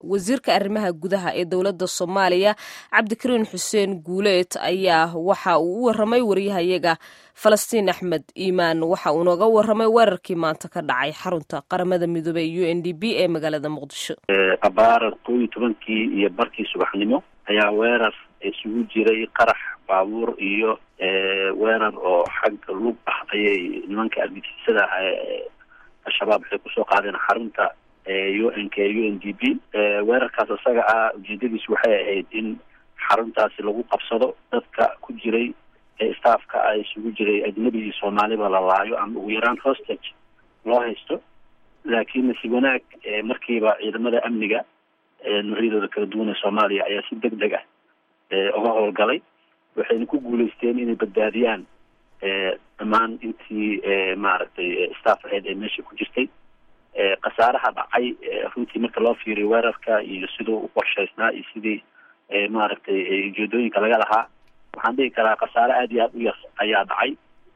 wasiirka arrimaha gudaha ee dowladda soomaaliya cabdikariin xuseen guuleed ayaa waxa uu u waramay wariyahayaga falastiin axmed iimaan waxa uu nooga waramay weerarkii maanta ka dhacay xarunta qaramada midoobey u n d b ee magaalada muqdisho abaara koo iyo tobankii iyo barkii subaxnimo ayaa weerar isugu jiray qarax baabuur iyo weerar oo xag lug ah ayay nimanka argagixisada al-shabaab waxay kusoo qaadeen xarunta u n k u n d b weerarkaas isaga ah ujeedadiisu waxay ahayd in xaruntaasi lagu qabsado dadka ku jiray staffka a isugu jiray ajnabi iyo soomaaliba la laayo ama ugu yaraan hostage loo haysto laakiin nasiib wanaag markiiba ciidamada amniga noocyadooda kala duwan ee soomaaliya ayaa si deg deg ah uga howlgalay waxayna ku guuleysteen inay badbaadiyaan dhammaan intii maaragtay staff aheyd ee meesha ku jirtay khasaaraha dhacay runtii marka loo fiiriyo weerarka iyo siduu u qorshaysnaa iyo sidii maaragtay ujeedooyinka laga lahaa waxaan dhihi karaa khasaare aada iyo aada u yar ayaa dhacay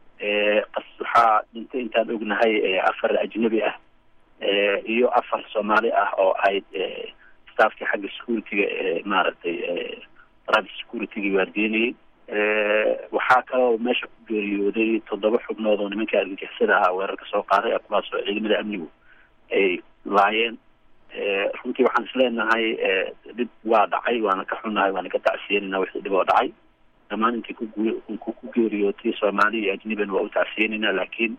waxaa dhintay intaan ognahay afar ajnabi ah iyo afar soomaali ah oo ahayd staffkii xagga security-ga ee maaragtay private security-ga waardiinayay waxaa kaloo meesha ku geeriyooday toddoba xubnood oo nimankai argagixisada ahaa weerarka soo qaaday kuwaas oo ciidamada amnigu ay laayeen runtii waxaan isleenahay dhib waa dhacay waana ka xunnahay waana ka tacsiyenayna wixii dhib oo dhacay dhammaan intii ku ku geeriyootay soomaali iyo ajnibina waa u tacsiyenayna laakiin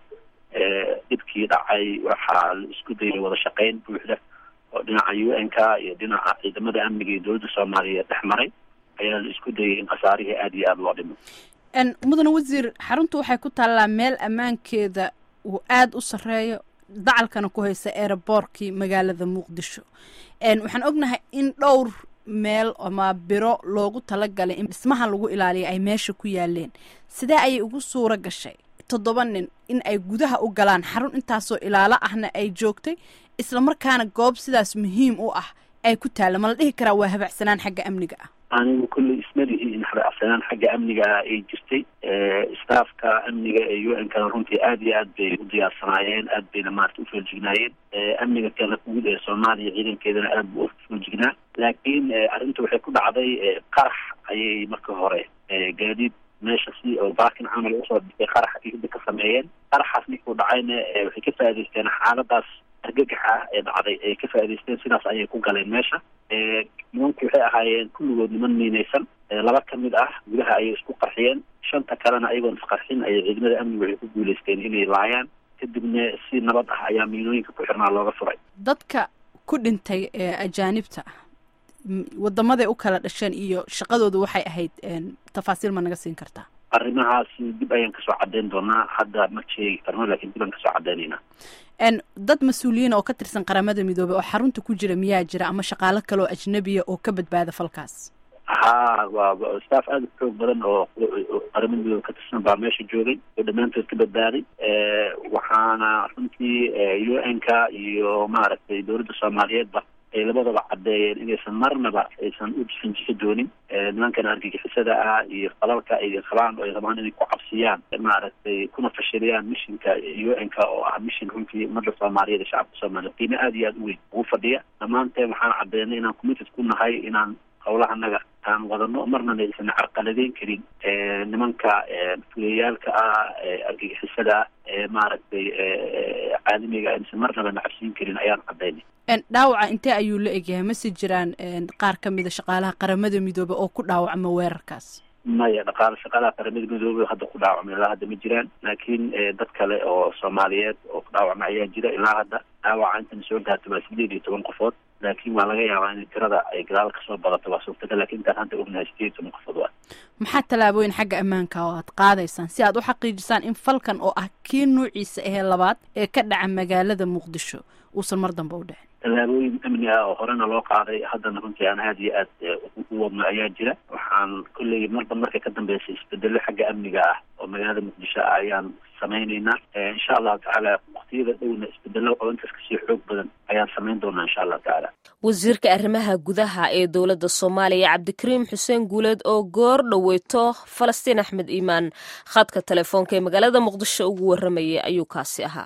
dhibkii dhacay waxaa la isku dayay wada shaqeyn buuxda oo dhinaca u n k iyo dhinaca ciidamada amniga iyo dowladda soomaaliyeed dhex maray ayaa la isku dayay in khasaarihii aada iyo aada loo dhimo mudane wasiir xaruntu waxay ku taallaa meel ammaankeeda uu aada u sarreeyo dacalkana ku haysa eeraboorkii magaalada muqdisho waxaan ognahay in dhowr meel ama biro loogu talagalay in dhismaha lagu ilaaliya ay meesha ku yaaleen sidee ayay ugu suuro gashay toddoba nin in ay gudaha u galaan xarun intaasoo ilaalo ahna ay joogtay islamarkaana goob sidaas muhiim u ah ay ku taalla ma la dhihi karaa waa habacsanaan xagga amniga ah anigu kulley ismalihi in habacsanaan xagga amniga ah ay jirtay staffka amniga ee u n kana runtii aada iyo aad bay u diyaarsanaayeen aad bayna maarata ufoolajignaayeen amniga kala guud ee soomaaliya ciidankeedana aad bu ufoojignaa laakiin arrinta waxay ku dhacday qarax ayay marka hore gaadiid meesha si oo baakin camal usoo dhigay qarax ida ka sameeyeen qaraxaas ninkuu dhacayna waxay ka faa'idaysteen xaaladaas argagaxa ah ee dhacday ay ka faa'idaysteen sidaas ayay ku galeen meesha nimanku waxay ahaayeen kulligood niman miinaysan laba ka mid ah gudaha ayay isku qarxiyeen shanta kalena ayagoon isqarxin ayay ciidamada amnigu waxay ku guuleysteen inay laayaan kadibna si nabad ah ayaa miinooyinka ku xirnaa looga furay dadka ku dhintay ee ajaanibta ah wadamaday u kala dhasheen iyo shaqadooda waxay ahayd tafaasiil ma naga siin kartaa arrimahaasi dib ayaan kasoo cadeyn doonaa hadda ma sheegi karno lakin dib aan kasoo cadeynaynaa dad mas-uuliyiin oo ka tirsan qaramada midoobey oo xarunta ku jira miyaa jira ama shaqaalo kale oo ajnabiya oo ka badbaada falkaas ha waa staff aada u xoog badan oo qaramada midoobe ka tirsan baa meesha joogay oo dhammaantood ka badbaaday waxaana runtii u n k iyo maaragtay dowladda soomaaliyeedba ay labadaba caddeeyeen inaysan marnaba aysan u jifanjixi doonin nimankan argagixisada ah iyo falalka ay qabaan oo ay rabaan inay ku cabsiyaan maaragtay kuna fashiliyaan mishinka u n k oo ah mishin runtii ummadda soomaaliyeed ee shacabka soomaliyeed qiime aada iyo aada u weyn ugu fadhiya dhammaanteen waxaan caddeynay inaan committed ku nahay inaan howlahanaga aan wadano marnana aysan carqaladeyn karin nimanka fuliyayaalka ah argagixisada ee maaragtay caalamiga aysan marnaba nacabsiin karin ayaan caddeynay dhaawaca intee ayuu la egyahay mase jiraan qaar ka mida shaqaalaha qaramada midoobe oo ku dhaawacma weerarkaas maya dhaqaala shaqaalaha qaramada midoobe hadda ku dhaawacma ilaa hadda ma jiraan laakiin dad kale oo soomaaliyeed oo ku dhaawacma ayaa jira ilaa hadda dhaawaca intana soo gaarta waa sideed iyo toban qofood laakiin waa laga yaabaa in tirada ay gadaal kasoo badato waa suurtagal lakin intaan hadda ognahay sideed iyo toban qofood waa maxaa tallaabooyin xagga ammaanka oo aad qaadaysaan si aad u xaqiijisaan in falkan oo ah kii nuuciisa ahee labaad ee ka dhaca magaalada muqdisho uusan mar dambe u dhicin tallaabooyin amni ah oo horena loo qaaday haddana runtii aan aada iyo aad u wadno ayaa jira waxaan kolley marba marka ka dambeysay isbedelo xagga amniga ah oo magaalada muqdisho ah ayaan samayneynaa insha allahu tacaala waktiyada dhowna isbedelo oo intaas kasii xoog badan ayaan samayn doonaa insha allahu tacaala wasiirka arrimaha gudaha ee dowladda soomaaliya cabdikariim xuseen guuleed oo goor dhoweyto falastiin axmed iimaan khadka telefoonka ee magaalada muqdisho ugu waramayay ayuu kaasi ahaa